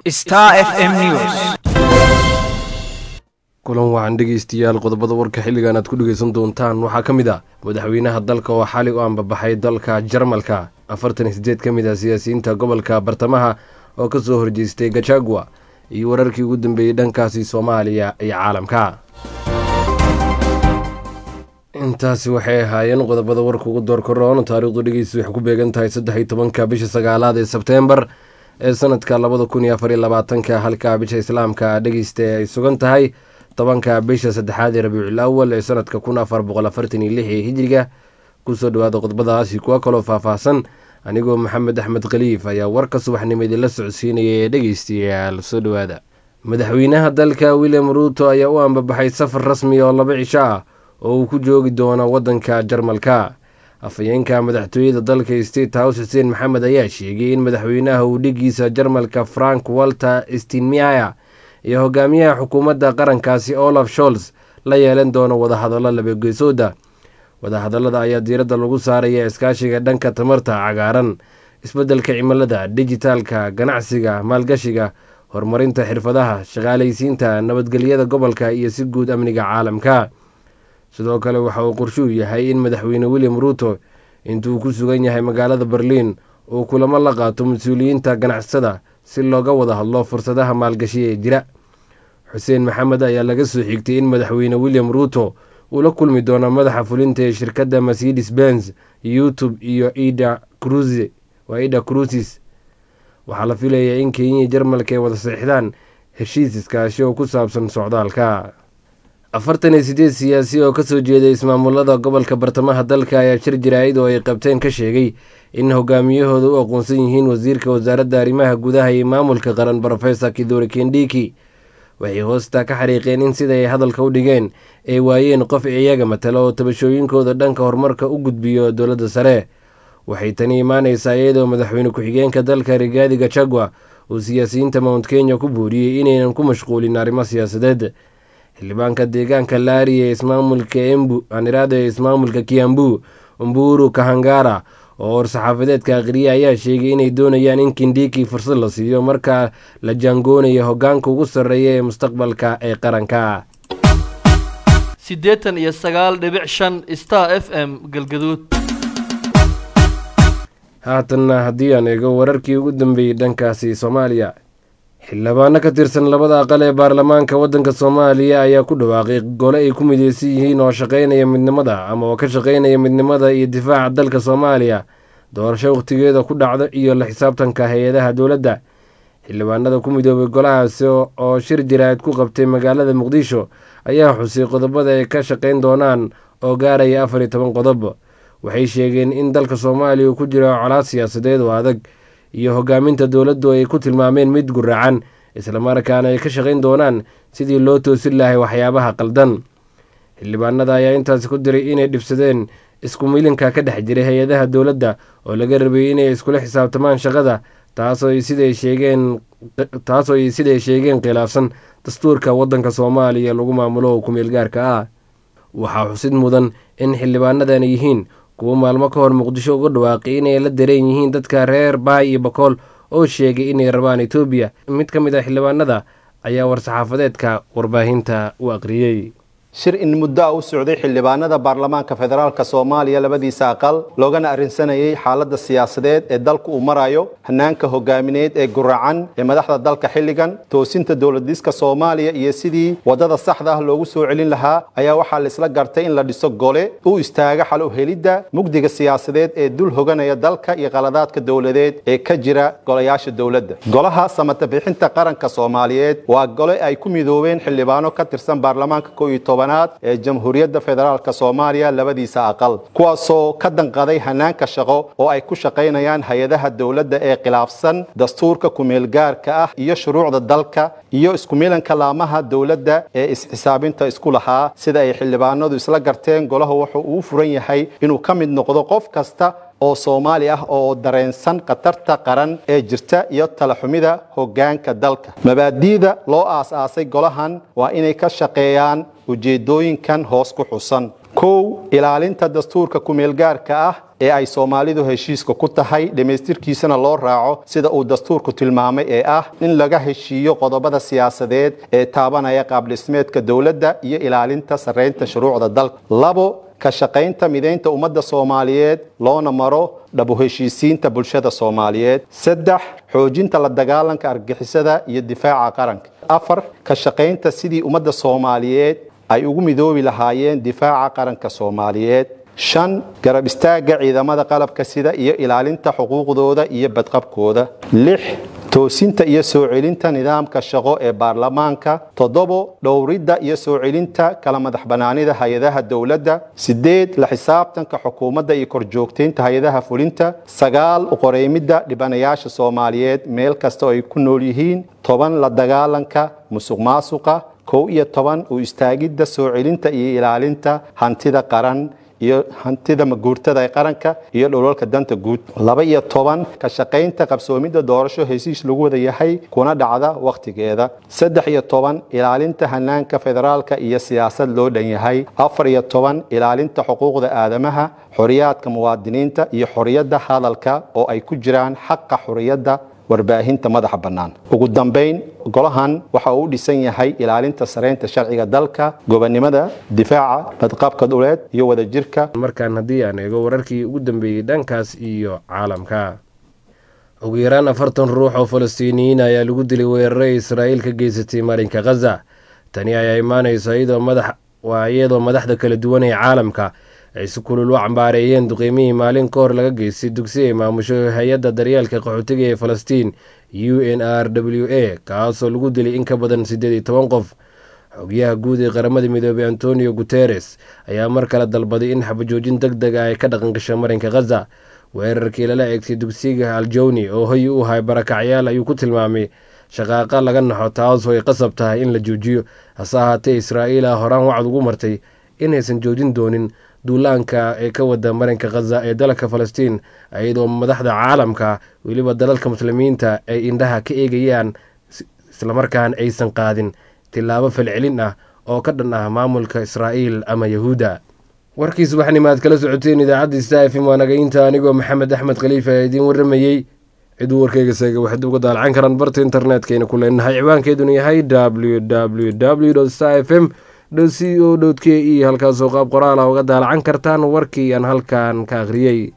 Star FM News. kulan wacan dhegeystayaal qodobada warka xilligan aad ku dhegeysan doontaan waxaa ka mid ah madaxweynaha dalka oo xali u ambabaxay dalka jarmalka afartan iyo sideed ka mid ah siyaasiyiinta gobolka bartamaha oo ka soo horjeestay gajagua iyo wararkii ugu dambeeyey dhankaasi soomaaliya iyo caalamka intaasi waxay ahaayeen qodobada warka ugu door koroon taariikhdu dhegeysta waxay ku beegan tahay saddex iyo tobanka bisha sagaalaad ee sebteembar ee sanadka labada kun iyo afar iyo labaatanka halka bisha islaamka dhegeysta ay sugan tahay tobanka bisha saddexaad ee rabiicul awal ee sanadka kun afar boqol afartan iyo lix ee hijiriga kusoo dhawaada qodobadaasi kuwa kaloo faahfaahsan anigoo maxamed axmed khaliif ayaa warka subaxnimo idinla socodsiinaya ee dhegeystayaal soo dhawaada madaxweynaha dalka william ruuto ayaa u ambabaxay safar rasmi oo laba cisho ah oo uu ku joogi doono waddanka jarmalka afhayeenka madaxtooyada dalka state house xuseen maxamed ayaa sheegay in madaxweynaha uu dhigiisa jarmalka frank walter stinmeyer iyo hogaamiyaha xukuumadda qarankaasi olaf sholz la yeelan doono wadahadallo labageesooda wadahadallada ayaa diiradda lagu saaraya iskaashiga dhanka tamarta cagaaran isbeddelka cimilada dijitaalka ganacsiga maalgashiga horumarinta xirfadaha shaqaalaysiinta nabadgelyada gobolka iyo si guud amniga caalamka sidoo kale waxa uu qorshuu yahay in madaxweyne william ruuto intuu ku sugan yahay magaalada berliin uu kulamo la qaato mas-uuliyiinta ganacsada si looga wada hadlo fursadaha maalgashi ee jira xuseen maxamed ayaa laga soo xigtay in madaxweyne william ruuto uu la kulmi doono madaxa fulinta ee shirkadda mercedes benz youtube iyo ida cruse waa ida cruises waxaa la filayaa in kenya iyo jarmalka ay wada seexdaan heshiis iskaashi oo ku saabsan socdaalka afartan iyo sideed siyaasi oo kasoo jeeday ismaamulada gobolka bartamaha dalka ayaa shir jaraa'id oo ay qabteen ka sheegay in hogaamiyahooda u aqoonsan yihiin wasiirka wasaaradda arrimaha gudaha iyo maamulka qaran brofesor kidori kendiki waxay hoosta ka xariiqeen in sida ay hadalka u dhigeen ay waayeen qof iyaga matalo oo tabashooyinkooda dhanka horumarka u gudbiyo dowladda sare waxay tani imaaneysaa iyadoo madaxweyne ku-xigeenka dalka rigaadi gachagua uu siyaasiyiinta mount kenya ku buuriyey inaynan ku mashquulin arrimo siyaasadeed xildhibaanka deegaanka laari ee ismaamulka embu aaniraada ee ismaamulka kiambu umburu kahangara oo war-saxaafadeedka aqriye ayaa sheegay inay doonayaan in kindiki fursad la siiyo marka la jaangoonayo hogaanka ugu sarreeya ee mustaqbalka ee qaranka siddeetan iyo sagaal dhibic shan star f m galgaduud haatanna haddii aan eego wararkii ugu dambeeyey dhankaasi soomaaliya xildhibaano ka tirsan labada aqal ee baarlamaanka waddanka soomaaliya ayaa ku dhawaaqay gole ay ku mideysan yihiin oo shaqaynaya midnimada ama oo ka shaqaynaya midnimada iyo difaaca dalka soomaaliya doorasho wakhtigeeda ku dhacdo iyo la xisaabtanka hay-adaha dowladda xildhibaanada ku midoobay golahaasi oo shir jaraa'id ku qabtay magaalada muqdisho ayaa xusay qodobada ay ka shaqayn doonaan oo gaaraya afar iyo toban qodob waxay sheegeen in dalka soomaaliya uu ku jiro colaad siyaasadeed oo adag iyo hogaaminta dowladdu ay ku tilmaameen mid guraacan islamarkaana ay ka shaqayn doonaan sidii loo toosin lahay waxyaabaha qaldan xildhibaanada ayaa intaasi ku diray inay dhibsadeen isku milinka ka dhex jiray hay-adaha dowladda oo laga rabay inay iskula xisaabtamaan shaqada taasoo siday sheegeen taasoo ay siday sheegeen khilaafsan dastuurka waddanka soomaaliya lagu maamulo oo kumeel gaarka ah waxaa xusid mudan in xildhibaanadan yihiin kuwo maalmo ka hor muqdisho uga dhawaaqay inay la dareen yihiin dadka reer baay iyo bakool oo sheegay inay rabaan etoobiya mid ka mid ah xildhibaanada ayaa war-saxaafadeedka warbaahinta u aqriyey shir in muddo a u socday xildhibaanada baarlamaanka federaalk soomaaliya labadiisa aqal loogana arrinsanayay xaaladda siyaasadeed ee dalku uu marayo hanaanka hogaamineed ee guracan ee madaxda dalka xilligan toosinta dowladiska soomaaliya iyo sidii waddada saxda ah loogu soo celin lahaa ayaa waxaa laisla gartay in la dhiso gole u istaaga xal u helidda mugdiga siyaasadeed ee dul hoganaya dalka iyo qaladaadka dowladeed ee ka jira golayaasha dowladda golaha samata bixinta qaranka soomaaliyeed waa gole ay ku midoobeen xildhibaano ka tirsan baarlamaanka ko iyo toban ee jamhuuriyadda federaalk soomaaliya labadiisa aqal kuwaasoo ka danqaday hanaanka shaqo oo ay ku shaqaynayaan hay-adaha dowladda ee khilaafsan dastuurka kumeelgaarka ah iyo shuruucda dalka iyo iskumilanka laamaha dowladda ee isxisaabinta isku lahaa sida ay xildhibaanadu isla garteen golahu wuxuu uu furan yahay inuu ka mid noqdo qof kasta oo soomaali ah oo dareensan khatarta qaran ee jirta iyo talaxumida hoggaanka dalka mabaadi'da loo aas-aasay golahan waa inay ka shaqeeyaan ujeeddooyinkan hoos ku xusan kow ilaalinta dastuurka kumeelgaarka ah ee ay soomaalidu heshiiska ku tahay dhammaystirkiisana loo raaco sida uu dastuurku tilmaamay ee ah in laga heshiiyo qodobada siyaasadeed ee taabanaya qaabdhismeedka dowladda iyo ilaalinta sarreynta shuruucda dalka labo ka shaqaynta midaynta ummadda soomaaliyeed loona maro dhabu heshiisiinta bulshada soomaaliyeed saddex xoojinta la dagaalanka argixisada iyo difaaca qaranka afar ka shaqaynta sidii ummadda soomaaliyeed ay ugu midoobi lahaayeen difaaca qaranka soomaaliyeed shan garab istaagga ciidamada qalabka sida iyo ilaalinta xuquuqdooda iyo badqabkooda lix toosinta iyo soo celinta nidaamka shaqo ee baarlamaanka toddobo dhowridda iyo soo celinta kala madax banaanida hay-adaha dowladda sideed la xisaabtanka xukuumadda iyo korjoogtaynta hay-adaha fulinta sagaal uqoreymidda dhibanayaasha soomaaliyeed meel kasta oo ay ku nool yihiin toban la dagaalanka musuq maasuqa kow iyo toban u istaagidda soo celinta iyo ilaalinta hantida qaran iyo hantida maguurtada ee qaranka iyo dholalka danta guud laba iyo toban ka shaqaynta qabsoomidda doorasho hesiis lagu wada yahay kuna dhacda wakhtigeeda saddex iyo toban ilaalinta hanaanka federaalka iyo siyaasad loo dhan yahay afar iyo toban ilaalinta xuquuqda aadamaha xoriyaadka muwaadiniinta iyo xoriyadda hadalka oo ay ku jiraan xaqa xoriyadda warbaahinta madaxa bannaan ugu dambayn golahan waxa uu u dhisan yahay ilaalinta sareynta sharciga dalka gobonnimada difaaca badqabka dhuleed iyo wadajirka markaan haddii aan eego wararkii ugu dambeeyey dhankaas iyo caalamka ugu yaraan afartan ruux oo falastiiniyiin ayaa lagu dilay weeraray israa'iil ka geysatay marinka khaza tani ayaa imaanayso iyadoo madax waa iyadoo madaxda kala duwan ee caalamka ay si kulul u cambaareeyeen duqeymihii maalin ka hor laga geystay dugsi ay maamusho hay-adda daryeelka qaxootiga ee falastiin u n r w a kaasoo lagu dilay in ka badan siddeed iyo toban qof xogyaha guud ee qaramada midoobey antonio guteres ayaa mar kale dalbaday in xabajoojin deg deg ah ay ka dhaqan gasho marinka khaza weerarkii lala eegtay dugsiga aljowni oo hoy u ahay barakacyaal ayuu ku tilmaamay shaqaaqa laga naxo taasoo ay qasab tahay in la joojiyo hase ahaatee israa'iila horaan wacd ugu martay inaysan joojin doonin duulaanka ee ka wada marinka khaza ee dalka falastiin iyadoo madaxda caalamka weliba dalalka muslimiinta ay indhaha ka eegayaan islamarkaan aysan qaadin tilaabo falcelin ah oo ka dhan ah maamulka israa'iil ama yahuudda warkiis waxnima aad kala socoteen idaacadda sta f m waa nagaynta anigoo maxamed axmed khaliifa ee idiin warramayey ciduu warkeyga seega waxaad uga daalacan karaan barta internetkayna ku leenahay ciwaankeeduna yahay w w w sta f m c o k e halkaasoo qaab qoraala uga daalacan kartaan warkii aan halkan ka akhriyey